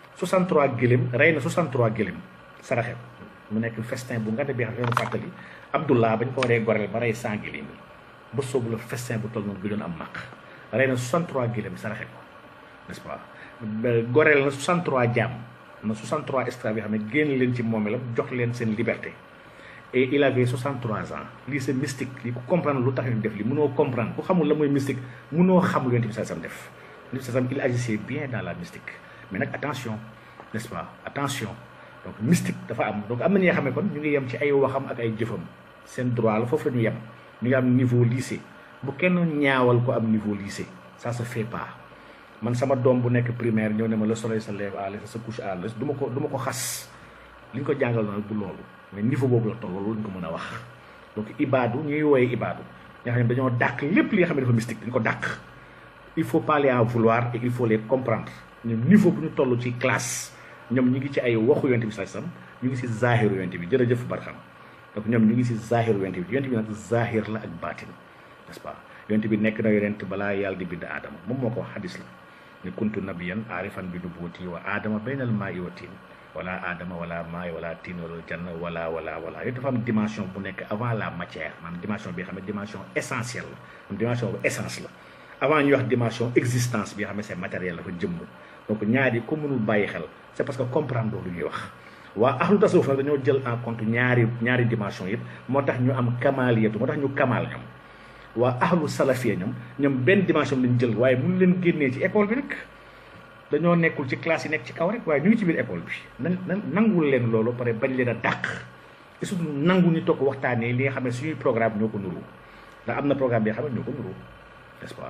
63 gëléem rey na 63 gëléem saraxe ko mu nekk festin bu nga de bi xam ne fàttali Abdullah bañ ko waree goreel ba rey 100 gëléem yi ba soobu la festin bu toll noonu bi doon am maq rey na 63 gëléem saraxe ko n'est-ce pas goreel na 63 jaam na 63 esclaves yoo xam ne génn leen ci moomeelam jox leen seen liberté et il avait 63 ans lii c'est mystique lii ku comprendre lu tax ñu def li mënoo comprendre ku xamul la mooy mystique mënoo xamul yonent bi sallallahu alayhi wasallam def yonent bi sallallahu alayhi wasallam il agissait bien dans la mystique mais nag attention n'est-ce pas attention donc mystique dafa am donc am na ñi nga xam ne kon ñu ngi yem ci ay waxam ak ay jëfam seen droit la foofu la ñu yem ñu ngi am niveau lycée bu kenn ñaawal ko am niveau lycée ça se fait pas man sama doom bu nekk primaire ñëw ne ma le soleil se lève à l'est se couche à l'est du ma ko du ma ko xas li ñu ko jàngal na du loolu mais niveau boobu la toll loolu ñu ko mën a wax donc ibaadu ñuy wooyee ibaadu nga xam ne dañoo dàq lépp li nga xam ne dafa mystique dañ ko dàq il faut pas les en vouloir et il faut les comprendre ñoom niveau bu ñu toll ci classe ñoom ñu ngi ci ay waxu yonent bi sallallahu alayhi wasallam ñu ngi ci zahiru yonent bi jërëjëf Barham donc ñoom ñu ngi ci zahiru yonent bi yonent bi nag zahir la ak baatin n'est-ce pas yonent bi nekk na yonent balaa yàlla di bind aadama moom moo ko wax hadis la ne kuntu nabiyan aarifan bi nubuwati wa aadama baynal maa'i wa tiin wala aadama wala maa'i wala tiin wala janna wala wala wala yooyu dafa am dimension bu nekk avant la matière maanaam dimension bi nga xam ne dimension essentielle la dimension bu essence la avant ñuy wax dimension existence bi nga xam ne c'est matériel la fa jëmm donc ñaari ko mënul bàyyi xel c'est parce que comprendre lu ñuy wax waa ahlu tasawuf nag dañoo jël en compte ñaari ñaari dimension yëpp moo tax ñu am kamaliyatu moo tax ñu kamal ñoom waa ahlu salafiya ñoom ñoom benn dimension lañ jël waaye mun leen génnee ci école bi nag dañoo nekkul ci classe yi nekk ci kaw rek waaye ñu ngi ci biir école bi nan nan nangul leen loolu pare bañ leen a dàq et surtout nangu ñu toog waxtaanee li nga xam ne suñuy programme ñoo ko nuru ndax am na programme bi nga xam ne ñoo ko nuru n'est-ce pas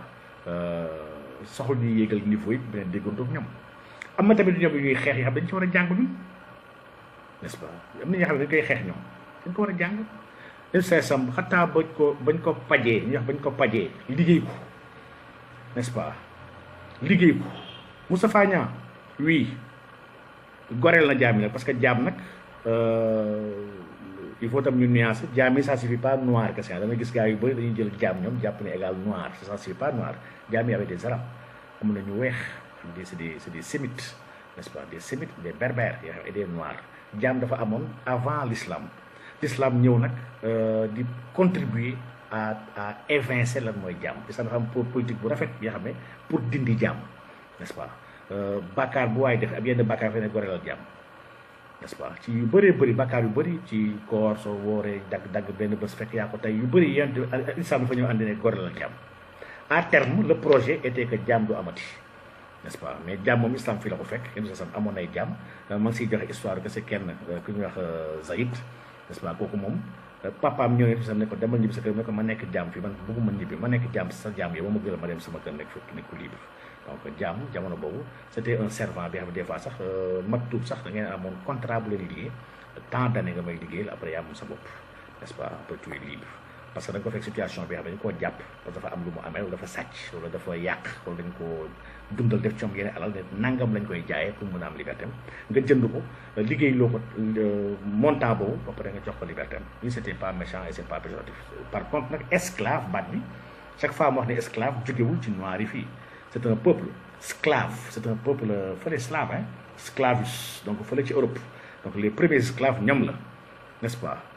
soxla ñuy yéegal niveau yi beneen déggantoog ñoom am na tamit ñoom ñuy xeex yi xam dañ ci war a jàng ñun n'est-ce pas am na ñoo xam ne dañ koy xeex ñoom dañ ko war a jàng len say sam xataa bañ ko bañ ko pajee ñu wax bañ ko pajee liggéey ko n'est-ce pas liggéey ko Moustapha Niang oui goreel na jaam yi nag parce que jaam nag il faut tam ñu nuancer jaam yi ça suffit pas noir kese da nga gis gars yu bëri dañuy jël jaam ñoom jàpp ne égal noir ça suffit pas noir jaam yi avec des arabes am na ñu weex des c'est des c'est des sémites n'est-ce pas des sémites des berbères yoo xam et des noirs jaam dafa amoon avant l'islam l'islam ñëw nag di contribuer à à évincer lan mooy jaam l'islam dafa am pour politique bu rafet yoo xam ne pour dindi jaam n'est-ce pas bàkkaar bu waay def ak yenn bàkkaar fe ne gorelal jaam n'est-ce pas ci yu bëree bëri bàkkaar yu bëri ci koor soo wooree dagg dagg benn bés fekk yaa ko tey yu bëri yent islam dafa ñëw andi ne gorelal jaam à terme le projet était que jaam du amati n'est-ce pas mais jaam moom islam fii la ko fekk yenn sam amoon nay jaam ma ngi siy joxe histoire que c'est kenn ku ñuy wax Zaïd n'est-ce pas kooku moom papaam ñëw ne sam ne ko demal ñibbi sa kër ne ko ma nekk jaam fii man bëgguma ñibbi ma nekk jaam sa jaam yow ba ma gëla ma dem sama kër nekk fekk nekk libre donc jaam jamono boobu c'était un servant bi xam ne des fois sax maktub sax da ngeen amoon contrat bu leen liggéey tant d'années nga may liggéeyal après yaa moom sa bopp n'est-ce pas après tu es libre parce que da nga ko fekk situation bi xam ne dañu koo jàpp parce que dafa am lu mu amee wala dafa sàcc wala dafa yàq wala dañ koo dundal def ci moom yeneen alal ne nangam lañ koy jaayee pour mën a am liberté nga jënd ko liggéey loo ko montant boobu ba pare nga jox ko liberté am lii c'était pas méchant et c'est pas péjoratif par contre nag esclave baat bi chaque fois mu wax ne esclave jógewul ci noir yi fii c'est un peuple esclave c'est un peuple fële slave hein sclavus donc fële ci Europe donc les premiers esclaves ñoom la n'est-ce pas